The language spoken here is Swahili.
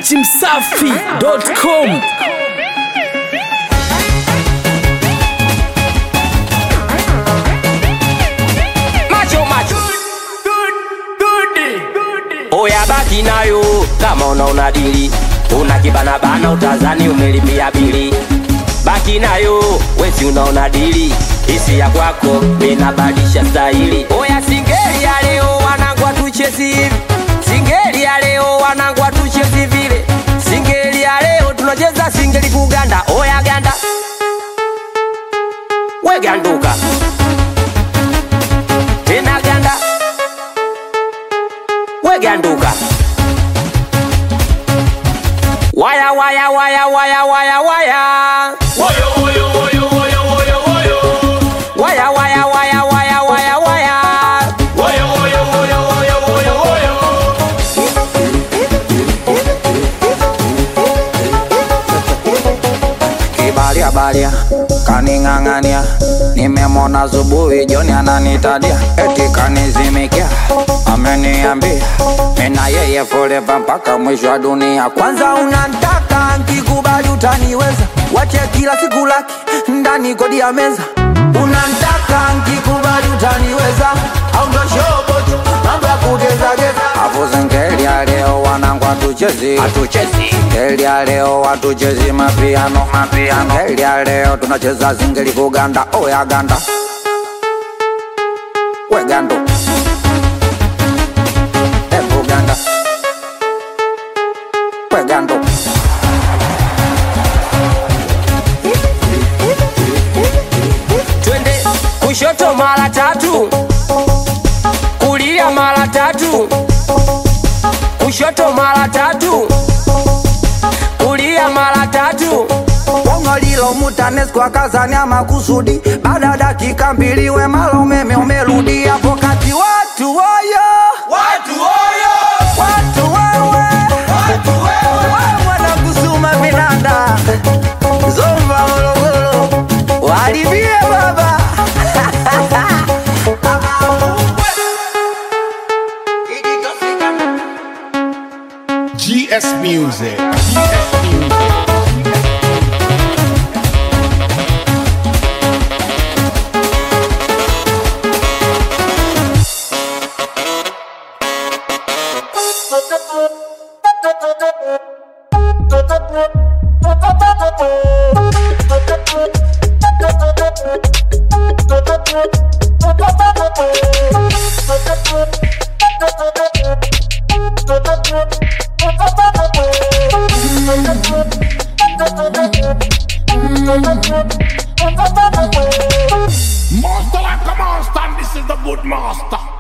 dachimsafi.com macho macho oya baki nayo kama unaona dili una kibanabana utazani umelipia bili baki nayo wesi unaona dili isi ya kwako minabadilisha stahili oya singeli ya leo wanangwa tuchezi hivi singeli ya leo wanangwa tuchezi vile singeli ya leo tunacheza singeli kuganda oya ganda weganduka tena ganda weganduka waya waya waya waya waya waya waya waya waya waya waya waya kibalia balia kaning'ang'ania nimemona zubuhi joni ananitadia eti kanizimikia ameniambia mina yeye forever mpaka mwisho wa dunia kwanza unantaka nkikubali utaniweza wache kila siku laki ndani kodi ya meza unantaka nkikubali utaniweza au ndo shobotu mambo ya kugezageza afu zengeli ya leo wanangu hatuchezi hatuchezi ngeli ya leo hatuchezi mapiano mapiano ngeli ya leo tunacheza zingeli kuganda oya ganda wegando ebu ganda wegando twende kushoto mara tatu kulia mara tatu kushoto mara tatu kulia mara tatu bongo lilo mutanesco akazania makusudi baada ya dakika mbili wemala umeme umerudi hapo kati watu woyo watu woyo watu wewe watu wewe wanakusuma vinanda zomba morogoro walivie baba GS Music. GS Music. Master like a master, and this is the good master.